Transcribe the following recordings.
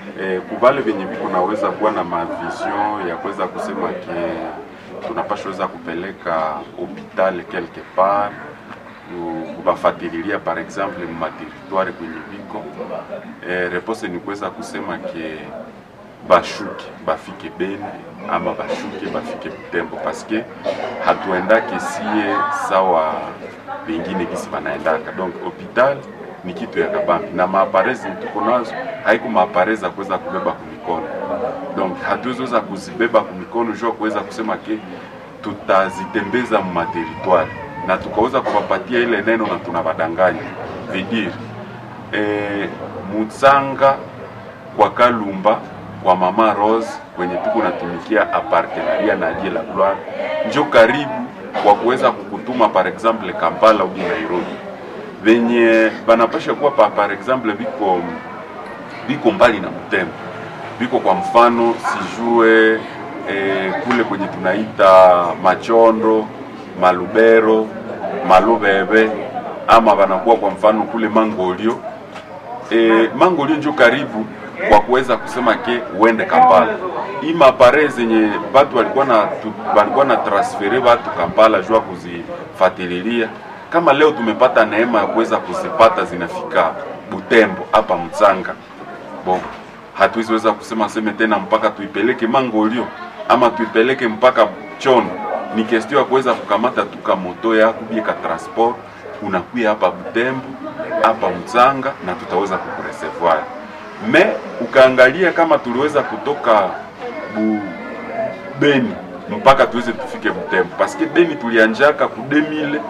eh, kubale venye viko naweza kuwa na mavision ya kuweza kusema ke tunapashaweza kupeleka hopital quelque part kubafatililia par exemple mumateritware kwenye viko eh, repose ni kuweza kusema ke bashuke bafike Beni ama bashuke bafike Butembo paske hatuendake sie sawa bengine gisi banaendaka donc hopital ni kitu ya kabambi na maaparezi tuko nazo haiko maaparezi za kuweza kubeba kumikono donc hatuwezoweza kuzibeba kumikono jua kuweza kusema ke tutazitembeza mumateritware na tukaweza kuwapatia ile neno na tunabadanganya vidiri e, Mutsanga kwa Kalumba kwa Mama Rose kwenye tuko natumikia apartenaria na Dieu la Gloire njo karibu kwa kuweza kukutuma par exemple Kampala au Nairobi venye banapasha kuwa pa, par exemple biko biko mbali na Butembo biko kwa mfano sijue eh, kule kwenye tunaita Machondo, Malubero, Malubebe ama banakuwa kwa mfano kule Mangolio e, Mangolio njo karibu kwa kuweza kusema ke uende Kampala. Hii mapare zenye batu walikuwa na tu, walikuwa na transfere batu Kampala jua kuzifatililia, kama leo tumepata neema ya kuweza kuzipata zinafika Butembo hapa Mtsanga, bon hatuwezi kusema seme tena mpaka tuipeleke Mangolio ama tuipeleke mpaka Chono. Ni kestio ya kuweza kukamata tuka moto yako bieka transport unakuya hapa Butembo hapa Mtsanga na tutaweza kukureservoir. Me ukaangalia kama tuliweza kutoka bu Beni mpaka tuweze tufike Butembo paske Beni tulianjaka ku 2000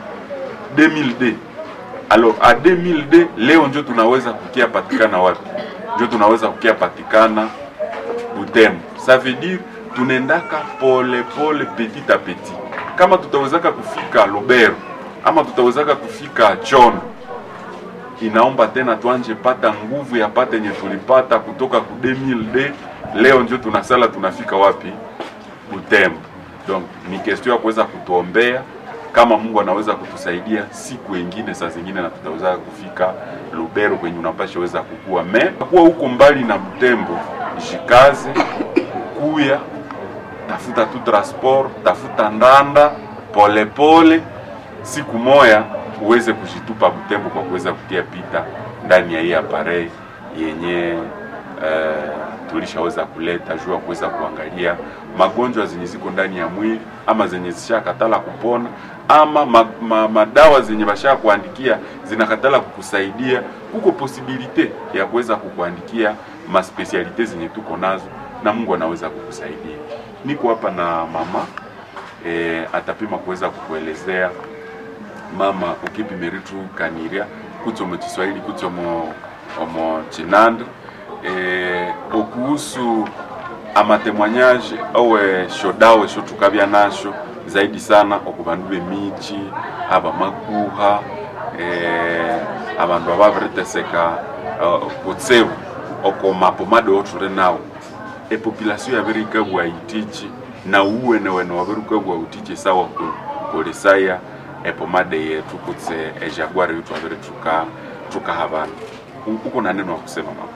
2000D. Alors a 2000D leo njo tunaweza kukia patikana wapi? Njo tunaweza kukia patikana Butembo. Ça veut dire tunaendaka pole pole petit a petit. Kama tutawezaka kufika Lubero ama tutawezaka kufika Chono, inaomba tena tuanje pata nguvu ya pata yenye tulipata kutoka ku 2000D. Leo ndio tunasala tunafika wapi? Butembo. Donc ni question ya kuweza kutuombea kama Mungu anaweza kutusaidia siku ingine, saa zingine na tutaweza kufika Lubero kwenye unapasha weza kukua me kuwa huko mbali na Butembo, jikaze kuya tafuta tu transport, tafuta ndanda polepole pole, siku moya uweze kujitupa Butembo kwa kuweza kutia pita ndani ya hii aparei yenye uh, tulishaweza kuleta juu ya kuweza kuangalia magonjwa zenye ziko ndani ya mwili ama zenye zishakatala kupona ama ma, ma, madawa zenye basha kuandikia zinakatala kukusaidia. Kuko posibilite ya kuweza kukuandikia maspesialite zenye tuko nazo na Mungu anaweza kukusaidia. Niko hapa na mama e, atapima kuweza kukuelezea mama ukipi meritu kaniria kutsomo Kiswahili kutsomo omo chinando e, okuhusu amatemwanyaje owe shodawe shotukabya nasho zaidi sana okubandu bemichi aba makuha e, abandu ababiriteseka uh, kutsebu oko mapomade othure nawo epopulation yabirikabwa itichi na uwene wene wabirikabwa utichi sawa kukolesaya epomade yetu kutse ejaguari yetu abiri tuka tuka habana uko na neno wa kusema mama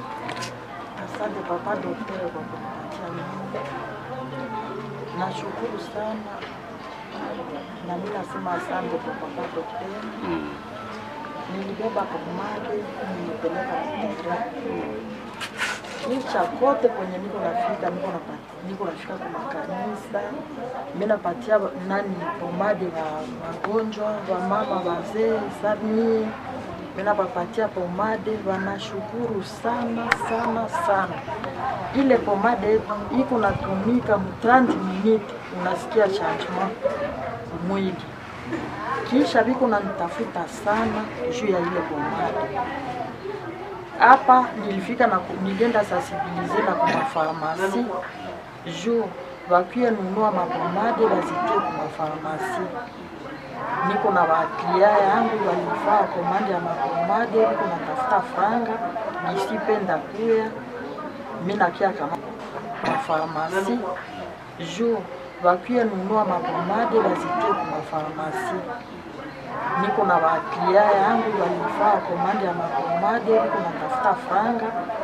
Asante papa daktari kwa kunipatia mimi. Nashukuru sana na mimi nasema asante kwa papa daktari. mm. Nilibeba pomade nilipeleka hospitali. Licha kote kwenye niko nafika niko napati niko nafika kwa makanisa. Mimi napatia nani pomade wa magonjwa wa mama wazee sami mimi napapatia pomade, wanashukuru sana sana sana. Ile pomade iko natumika mu 30 minutes, unasikia changement mwili. Kisha biko nanitafuta sana juu ya ile pomade. Hapa nilifika na ku- nilienda sensibilize na kwa mafarmasi juu wakie nunua mapomade wazitie kwa mafarmasi niko na waklia yangu walifaa komande ya mapomade, niko natafuta franga gisipenda kuya mi nakia kama mafarmasi juu wakie nunua mapomade wazitie ku mafarmasi. Niko na waklia yangu walifaa komande ya mapomade, niko natafuta franga